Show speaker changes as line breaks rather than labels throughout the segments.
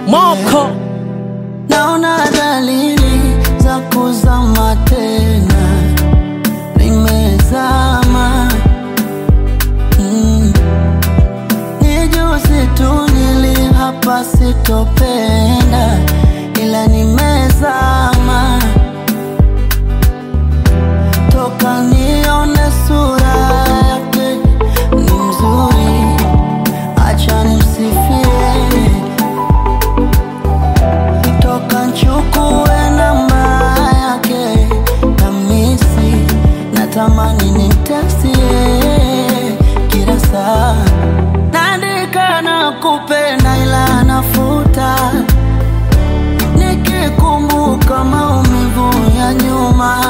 Moko
naona dalili za kuzama tena, nimezama mm. Ni juzi tu nili hapa sitopenda, ila nimezama toka nione sura yake ni mzuri, acha nimsifie toka nchukue namba yake kamisi, natamani nimtekstie kila saa, naandika na kupenda ila nafuta, nikikumbuka maumivu ya nyuma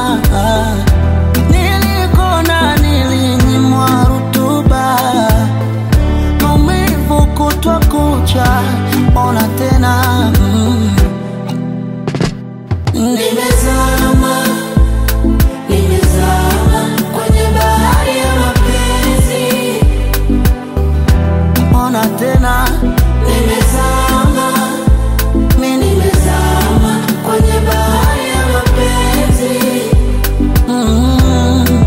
nilikona nilinyimwa rutuba maumivu kutwa kucha, ona tena mm. Nimezama, nimezama kwenye bahari ya mapenzi, ona tena nimezama, mi nimezama kwenye bahari ya mapenzi mm.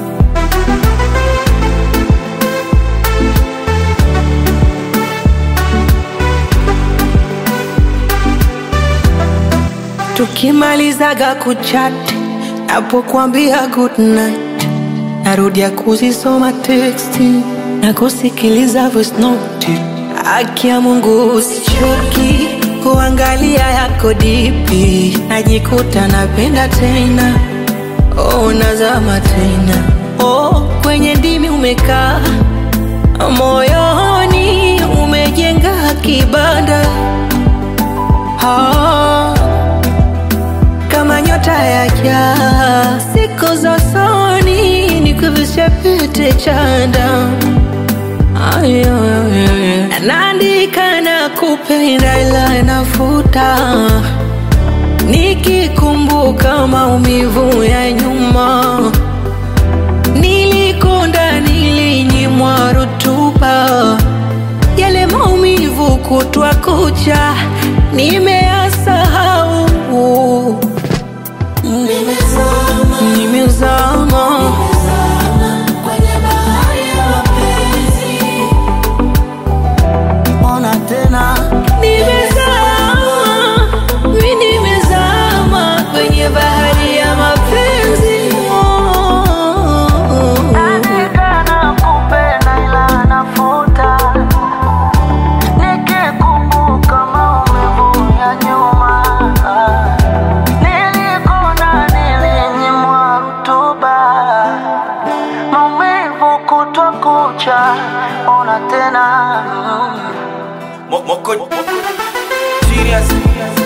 tukimalizaga kuchat, napokuambia good night, narudia kuzisoma teksti na kusikiliza voice note. Haki ya Mungu usichoki kuangalia yako dipi, najikuta napenda tena, oh, nazama tena, oh, kwenye ndimi umekaa moyoni umejenga kibanda ah, kama nyota ya jaa, siku za usoni nikuvishe pete chanda Ayo, ayo, ayo. naandika na kupenda ila nafuta nikikumbuka maumivu ya nyuma nilikonda nilinyimwa rutuba yale maumivu kutwa kucha nimeyasahau
Nimezama,
nimezama
nimezama kwenye bahari ya mapenzi, ona tena
nimezama mi nimezama kwenye bahari ya mapenzi
Andika na kupenda ila nafuta, nikikumbuka maumivu ya nyuma, nilikona nilinyimwa rutuba, maumivu kutwa kucha, ona tena
Moko Serious